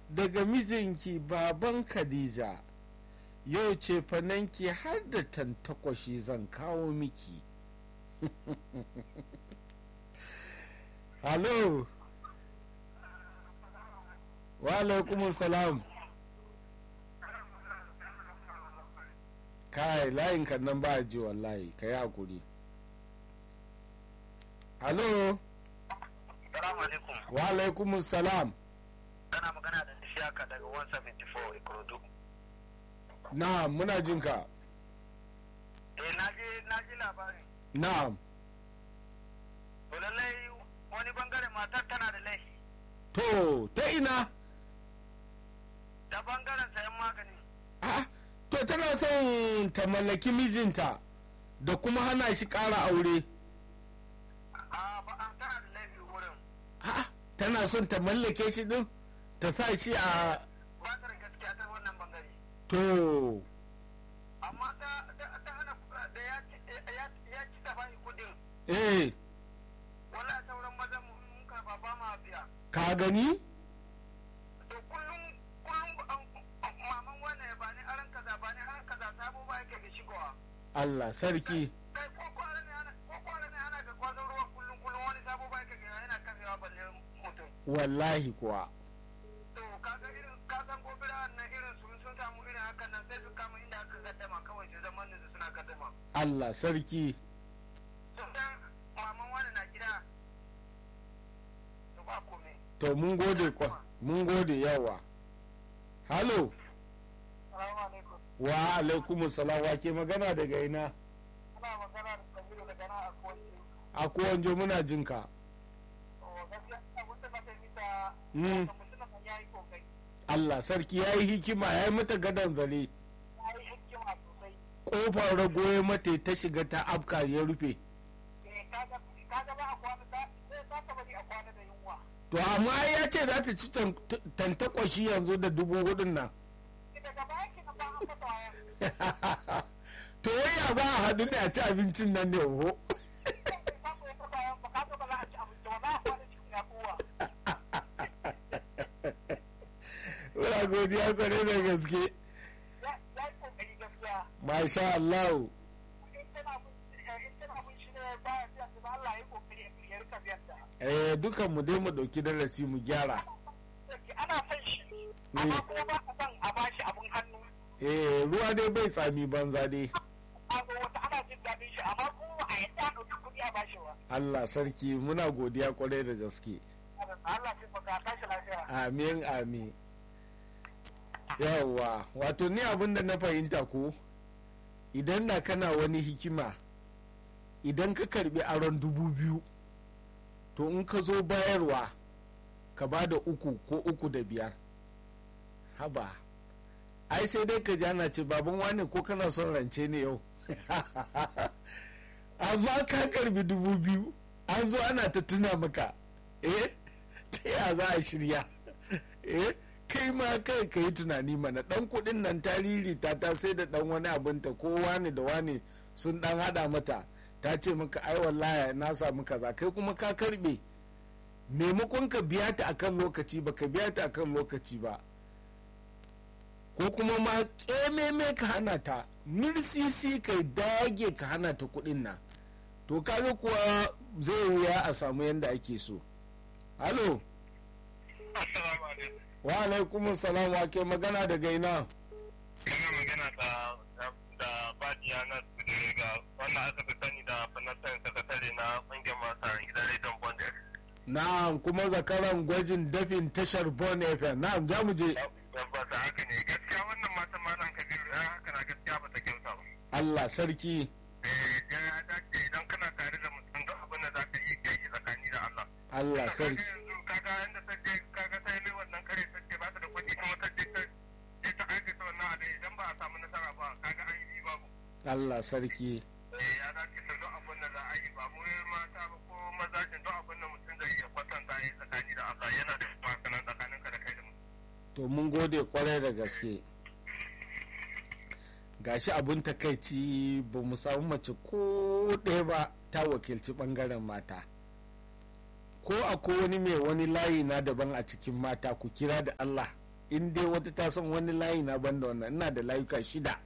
daga mijinki baban khadija yau ce fananki har da tantakwashi zan kawo miki halo wa alaikum salam kai layin kan nan ba ji wallahi ka yi hakuri halo Salamu alaikum. wa alaikum salam Kana magana da Shaka daga 174 Ikorodu. na'am muna jin ka Eh na ji na ji labarin. na'am To lallai wani bangare matar tana da laifi. to ta ina Ta bangaren sayan magani. Ah, to tana son ta mallaki mijinta da kuma hana shi ƙara aure A ba an tana da laifi wurin. Ah, tana son ta mallake shi din ta sa shi a Ba ta da gaskiya ta wannan bangare. to Amma ta ta ta hana da ya ci ya ya ci ta bai kudin. eh Wala sauran mazan mu mun karba ba ma biya. ka gani To kullum kullum an- maman wannan ya bani aran kaza bani aran kaza sabo ba yake da shigowa. Allah sarki kai ko kwara ne ana ko kwara ne ana ga kwazon ruwa kullum kullum wani sabo bai ka gina yana kafewa balle mutum wallahi kuwa to kaga irin ka san gobira na irin su sun samu irin hakan nan sai su kama inda aka gaddama kawai su zaman da suna gaddama Allah sarki to dan maman wani na gida to ba komai to mun gode kwa mun gode yawa halo salamu alaikum wa alaikum salam wa ke magana daga ina ana magana da kabiru daga nan a kowace a kowanjo muna jin ka to gaskiya abin da ba ta yi ta Mm. mutum nan ya yi kokari Allah sarki ya yi hikima ya yi mata gadon zare ya yi hikima sosai kofar rago ya mata ta shiga ta afka ya rufe eh kaga kaga ba a kwana ta sai za ta bari a kwana da yunwa to amma ai ya ce za ta ci tan- tantakwashi yanzu da dubu hudun nan daga baya ki na ba an fata wayan to ya ba a haɗu ne a ci abincin nan ne ho Muna godiya kwarai da gaske masha Allah eh dukan mu dai mu dauki darasi mu gyara eh ruwa dai bai tsami banza dai Allah sarki muna godiya kwarai da gaske amin amin yawwa wato ni abin da na fahimta ko idan na kana wani hikima idan ka karbi aron dubu biyu to in ka zo bayarwa ka ba da uku ko uku da biyar haba ai sai dai ka jana ce baban wane ko kana son rance ne yau amma ka karbi dubu biyu an zo ana ta tuna maka eh ta ya za a shirya eh kai ma kai ka yi tunani mana dan kudin nan tariri ta ta sai da dan wani abinta ko wani da wani sun dan hada mata ta ce maka ai wallahi na samu kaza kai kuma ka karbe maimakon ka biya ta akan lokaci ba ka biya ta akan lokaci ba ko kuma ma kememe ka hana ta mirsisi ka dage ka hana ta kudin nan to kaga kuwa zai wuya a samu yadda ake so halo wa alaikum salam wa ke magana daga ina Kana magana da da Badiya na ga wannan aka fi sani da fanatan sakatare na ƙungiyar masu gidan rediyon Bondar. na'am kuma zakaran gwajin dafin tashar bon fm na'am za mu je Tabbata haka ne gaskiya wannan matan malam Kabiru ya haka na gaskiya ba ta kyauta ba. allah sarki Eh ya dace idan kana tare da mutum duk abin da za ka yi kai shi tsakani da Allah. allah Kaga sarki yanzu kaga inda ta je kaga ta yi wannan kare ta ce ba ta da kuɗi kuma ta je ta je ta aikata wannan abin idan ba a samu nasara ba kaga an yi babu. allah sarki Eh ya dace ta duk abin da za a yi ba mu mata ba ko maza ce duk abin da mutum zai iya kwatanta ya yi tsakani da Allah yana da makanan tsakanin ka da kai da mutum. to mun gode kwarai da gaske gashi abun takaici ba mu samu mace ko ɗaya ba ta wakilci ɓangaren mata ko akwai wani mai wani layi na daban a cikin mata ku kira da allah in dai wata ta san wani layi na banda wannan ina da layuka shida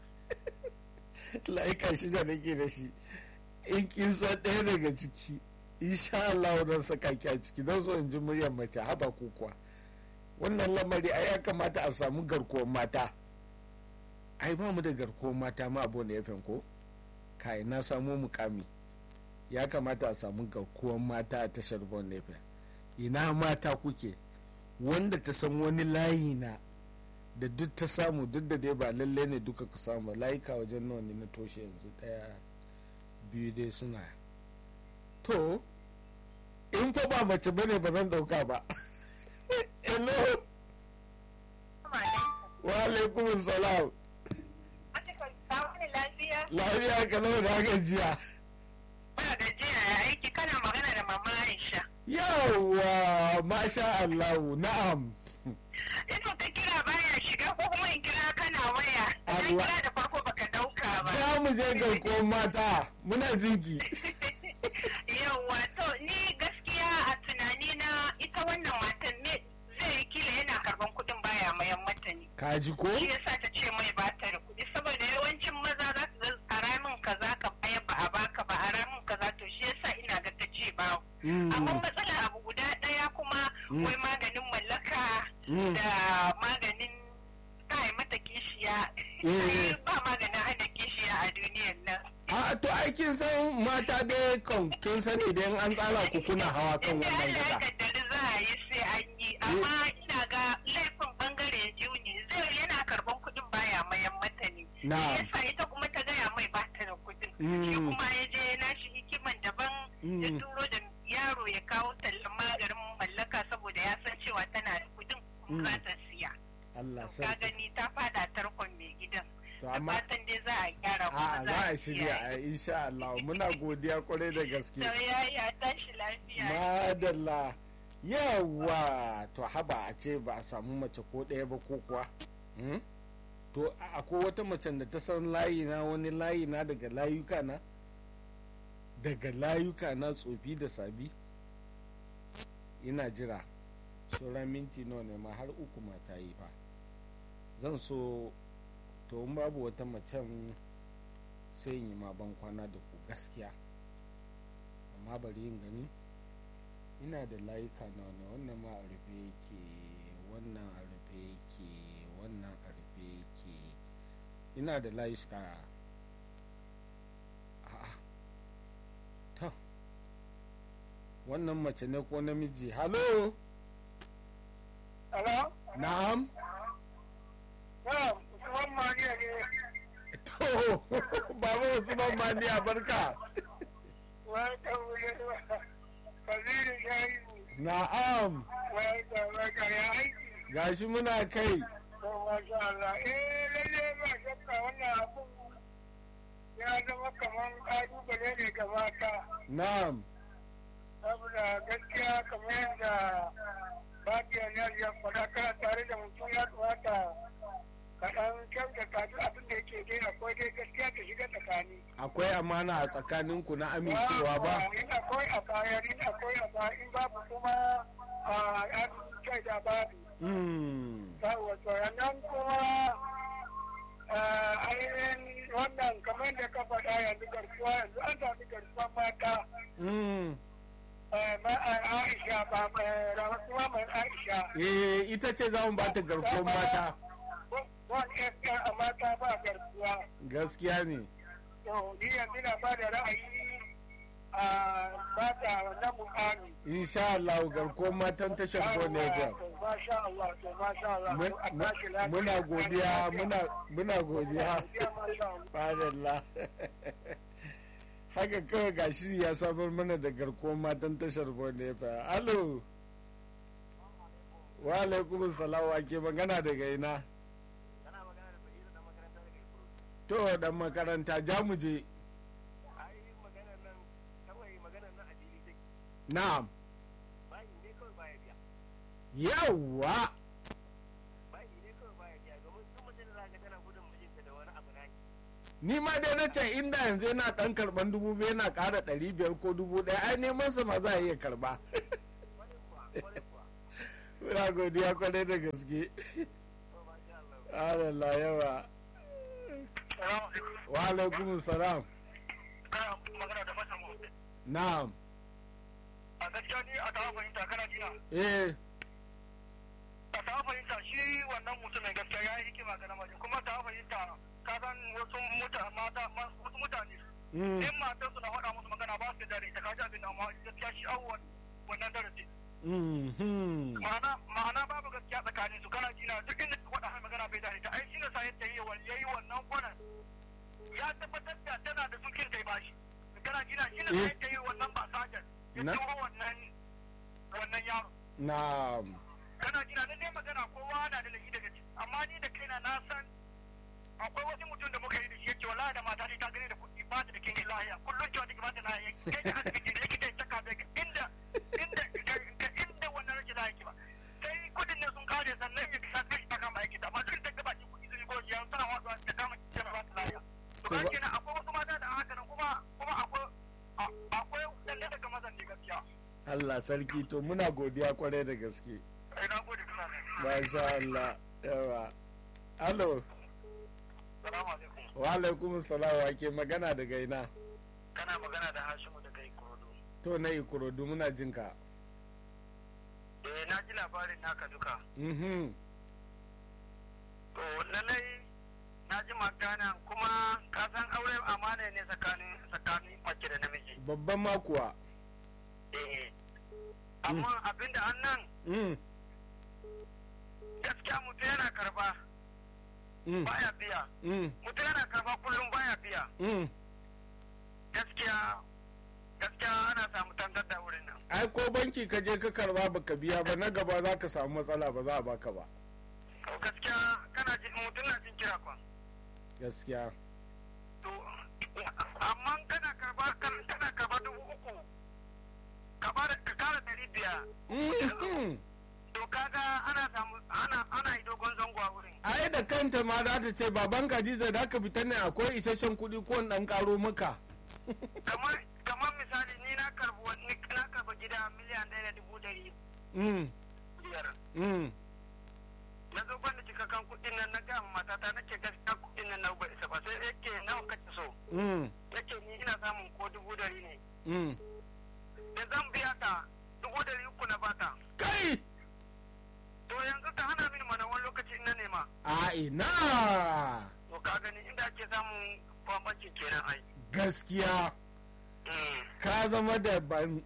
layuka shida nake da shi in kin san ɗaya daga ciki insha Allah zan saka ki a ciki don so in ji muryar mace haba ko kuwa wannan lamari ai ya kamata a samu garkuwar mata ai ba mu da garkuwar mata ma abu ne ya ko kai na samu mukami ya kamata a samu garkuwar mata a tashar bon nefa ina mata kuke wanda ta san wani layi na da duk ta samu duk da dai ba lalle ne duka ku samu layuka wajen nawa ne na toshe yanzu daya biyu dai suna to in fa ba mace bane ba zan dauka ba hello wa alaikum salam lafiya kalau da gajiya ba gajiya ya aiki kana magana da mama Aisha yawwa masha Allahu na'am Ito ka kira baya shiga ko kuma in kira kana waya na Allah. kira da farko baka dauka ba za mu je garkuwar mata muna jinki yawwa to ni gaskiya a tunani na ita wannan matan ne zai kila yana karban kudin baya mayan mata ne kaji ko shi yasa ta ce mai ba ta da kuɗi saboda yawancin maza za su zan a ramin kaza ka bayar ba a baka ba a ramin kaza to shi yasa ina ga ta ce ba Mm, amma matsala abu guda ɗaya kuma Mm. wai maganin mallaka mm. da maganin kai mata kishiya Eh. ba maganin hana kishiya a duniyar nan a to ai kin san mata dai kan kin sani idan an tsara ku kuna hawa kan inda wannan Allah ya gada kaddari za a yi sai an yi amma ina ga laifin bangare biyu ne zai yana karban kuɗin baya mayan mata ne Na. shi yasa ita kuma ta gaya mai ba ta da kuɗin Mm. shi kuma ya je nashi hikiman daban ya Mm. turo da yaro ya kawo tallan maganin mallaka saboda ya san cewa tana da kuɗin Mm. kuma za ta siya Allah ka sarki gani ta fada tarkon mai gidan to da amma fatan dai za a gyara kuma a za a shirya a insha Allah muna godiya kwarai da gaske da ya ya tashi lafiya madalla yawa to haba a ce ba a samu mace ko ɗaya ba ko kuwa Hmm? to a- akwai wata macen da ta san layi na wani layi na daga layuka na daga layuka na tsofi da sabi ina jira sauran minti nawa ne ma har uku mata yi fa zan so to in babu wata macen sai in yi ma ban kwana da ku gaskiya amma bari yin gani ina da layuka na wani wannan ma a rufe yake wannan a rufe yake wannan a rufe yake ina da layuka a'a ta wannan mace ne ko namiji halo Hello? na'am Yeah, Usman Maniya ne. to baba wasu ban maniya barka Wai ta wuri Kabiru Shaibu. na'am Wai ta waka ya aiki. gashi muna kai To masha Allah. Eh lalle ba shakka wannan abun ya zama kamar ƙalubale ne ga mata. na'am Saboda gaskiya kamar yadda Fatiya ne ya faɗa kana tare da mutum ya kamata ka ɗan kyautata duk abin da yake dai akwai dai gaskiya ta shiga tsakani. akwai amana a tsakaninku na amincewa ba in akwai a bayan in akwai a bayan in babu kuma a an kai da babu Mm. yawa to nan kuma ainihin wannan kamar da ka faɗa yanzu garkuwa yanzu an sami garkuwa mata Mm. ma Aisha ba rasuwa mai Aisha eh ita ce za mu bata garkuwar mata wani FM a mata ba garkuwa gaskiya ne to ni yanzu na ba da ra'ayi a mata na mukami insha Allah garkuwar matan tashar Bonneton Masha Allah, to masha Allah. Mun- a tashi lafiya. muna godiya muna muna godiya Godiya, masha Allah. Fadalla. haka kawai gashi ya samar mana da garkuwar matan tashar Bonneton alo wa alaikum salam wa ke magana daga ina to dan makaranta ja mu je na'am yawwa ni ma dai na ce inda yanzu yana dan karban dubu biyu yana kara ɗari biyar ko dubu ɗaya ai neman sa ma za a iya karba muna godiya kwarai da gaske Allah yawa wa alaikum salam kana magana da fasa mu na'am a gaskiya ni a tawa fahimta kana jina eh a tawa fahimta shi wannan mutumin gaskiya ya yi hikima ga namiji kuma tawa fahimta ka san wasu mutane mata wasu mutane mm, in matar su na faɗa musu magana ba su da dare ta kaji abin da amma gaskiya shi awon wannan darasi mm, hmm. ma'ana ma'ana babu gaskiya tsakanin su kana jina duk inda ka faɗa har magana bai dare ta ai shi ne sa yadda yi wa yayi wannan kwanan ya tabbatar da tana da sukin kai bashi kana jina shi ne sa Eh. yadda yi wannan ba sajan ya Na- turo wannan wannan yaro na'am kana jina na dai magana kowa na da laifi daga ciki amma ni da kaina na san akwai wani mutum da muka yi da shi yake wallahi da mata ta gani da kuɗi ba ta da kin lahiya kullum cewa take ba ta lahiya kai ta asibiti da yake ta taka daga inda inda ga inda wannan rashin lahiya ke ba sai kuɗin ne sun kare sannan ya kasa kai ta kama aiki amma duk da gaba ki kuɗi sun goji yan sana wasu ta kama ki ta ba ta lahiya to To ka ba- kenan akwai wasu mata da haka nan kuma kuma akwai a- akwai lalle daga mazan ne gaskiya Allah sarki to muna godiya kwarai da gaske ai na gode kana ne masha Allah yawa alo salamu alaikum wa alaikum salam wa ke magana daga ina kana magana da Hashimu daga Ikorodu to na ikorodu muna jin ka eh na ji labarin naka duka mhm to lallai na ji magana kuma ka san aure amana ne tsakanin tsakanin mace da namiji babban makuwa eh amma abinda an nan mm, gaskiya mutum yana karba mm, baya biya mm, mutum yana karba kullum baya biya mm. gaskiya gaskiya ana samu tantar da wurin nan ai ko banki ka je ka karba baka biya ba na gaba za ka samu matsala ba za a baka ba to gaskiya kana ji mutum na jin kira kwan gaskiya to amma kana karba kana karba dubu uku ka bada ka kara dari biyar Mhm. to kaga ana samu ana ana yi dogon zango a wurin ai da kanta ma za ta ce baban Khadija da ka fita ne akwai isasshen kuɗi ko in dan karo maka kamar kamar misali ni na karbi wani na karbi gida miliyan ɗaya da dubu ɗari mm, biyar mm. na zo bani cikakken kuɗin nan na ga matata nake gaskiya kuɗin nan na ba isa ba sai yake nawa kace so Mm, yake ni ina samun ko dubu ɗari ne mm. da zan biya ta dubu ɗari uku na bata kai to yanzu ta hana mini mana wani lokaci in na nema a ina to ka gani inda ake samun bambanci kenan ai gaskiya Mm, ka zama da ban mm.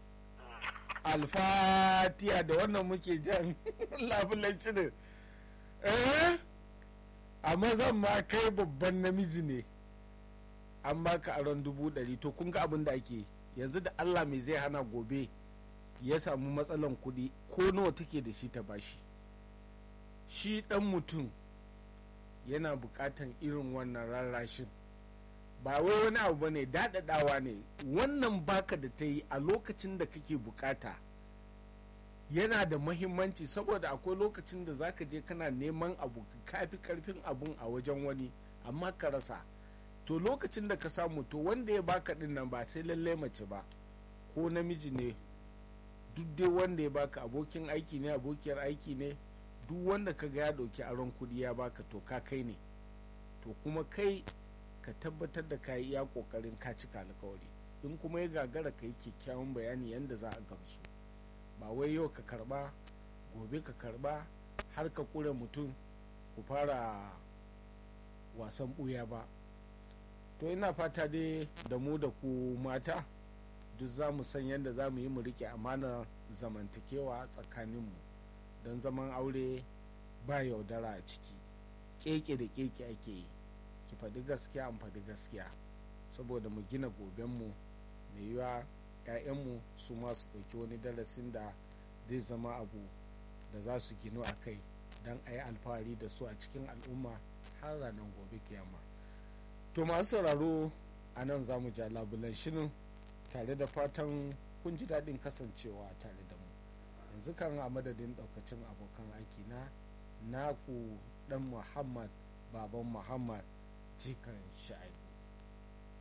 alfatiya da wannan muke jan labulan shirin eh amma zan ma kai babban namiji ne an baka aron dubu ɗari to kun ga abin da ake yanzu da allah mai zai hana gobe ya samu matsalan kuɗi ko nawa take da shi ta bashi shi ɗan mutum yana buƙatan irin wannan rarrashin ba wai wani abu ba ne daɗaɗawa ne wannan baka da ta yi a lokacin da kake bukata yana da mahimmanci saboda akwai lokacin da zaka je kana neman abu kafi karfin abun a wajen wani amma ka rasa to lokacin da ka samu to wanda ya baka din nan ba sai lallai mace ba ko namiji ne duk dai wanda ya baka abokin aiki ne abokiyar aiki ne duk wanda ka ga ya ɗauki aron kuɗi ya baka to ka kai ne to kuma kai ka tabbatar da ka yi iya kokarin ka cika alkawari in kuma ya gagara ka yi kyakkyawan bayani yadda za a gamsu ba wai yau ka karba gobe ka karba har ka kure mutum ku fara wasan buya ba to ina fata dai da mu da ku mata duk za mu san yadda za mu yi mu rike amana zamantakewa tsakaninmu don zaman aure ba yaudara a ciki keke da keke ake yi ki faɗi gaskiya an faɗi gaskiya saboda mu gina gobenmu mai yiwa 'ya'yanmu su ma su ɗauki wani darasin da zai zama abu da za su ginu a kai don a yi alfahari da su a cikin al'umma har ranar gobe kiyama to masu sauraro a nan za mu ja labulan shirin tare da fatan kun ji daɗin kasancewa tare da mu yanzu kan a madadin ɗaukacin abokan aiki na naku ɗan muhammad baban muhammad jikan sha'ibu